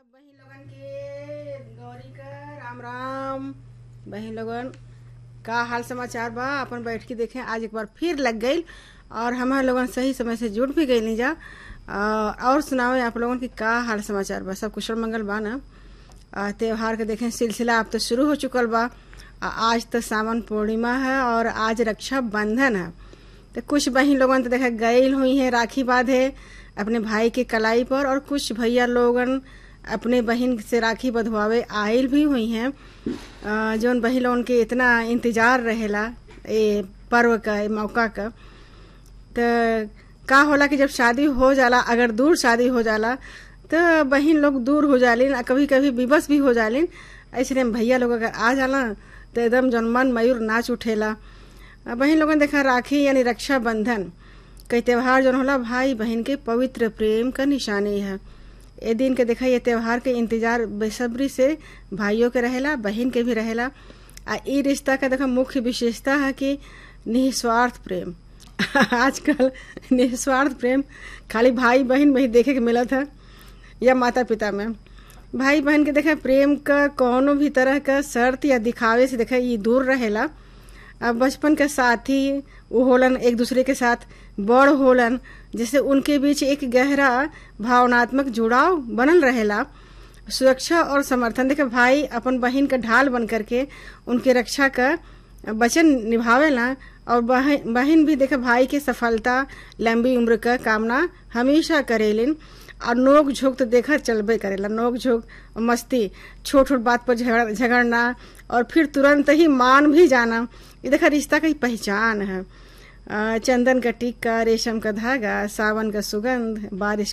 बहिन लोगन के गौरी का राम राम बहिन लोगन का हाल समाचार बा अपन बैठ के देखें आज एक बार फिर लग गई और हमारे लोगन सही समय से जुड़ भी गई जा अ, और सुनाओ आप लोगन की का हाल समाचार बा सब कुशल मंगल बा ना अ, त्योहार के देखें सिलसिला अब तो शुरू हो चुकल बा अ, आज तो सावन पूर्णिमा है और आज रक्षा बंधन है तो कुछ बहन लोगन तो देखा गईल हुई है राखी बांधे अपने भाई के कलाई पर और कुछ भैया लोगन अपने बहन से राखी बंधवावे आयल भी हुई हैं अ, जौन बहन लोगन के इतना इंतजार रहेला ए पर्व का ए मौका का तो का होला कि जब शादी हो जाला अगर दूर शादी हो जाला तो बहन लोग दूर हो जालिन आ कभी कभी विवश भी हो जालिन ऐसे भैया लोग अगर आ जाला तो एकदम जौन मन मयूर नाच उठेला आ बहन लोगन देखा राखी यानी रक्षा बंधन कई त्योहार जौन होला भाई बहन के पवित्र प्रेम का निशानी है ए दिन के देखा ये त्योहार के इंतजार बेसब्री से भाइयों के रहेला बहन के भी रहेला आ ई रिश्ता का देखा मुख्य विशेषता है कि निस्वार्थ प्रेम आजकल निस्वार्थ प्रेम खाली भाई बहन में ही देखे के मिलत है या माता पिता में भाई बहन के देखा प्रेम का कोनो भी तरह का शर्त या दिखावे से देखा ये दूर रहेला अब बचपन के साथी वो होलन एक दूसरे के साथ बड़ होलन जैसे उनके बीच एक गहरा भावनात्मक जुड़ाव बनल रहेला सुरक्षा और समर्थन देखे भाई अपन बहन का ढाल बन करके उनके रक्षा का वचन निभावेला और बहन बहन भी देखे भाई के सफलता लंबी उम्र का कामना हमेशा करेलिन और नोक झोंक तो देखा चलबे करेला नोक झोंक और मस्ती छोट छोट बात पर झगड़ झगड़ना और फिर तुरंत ही मान भी जाना ये देखा रिश्ता की पहचान है अ, चंदन का टिक्का रेशम का धागा सावन का सुगंध बारिश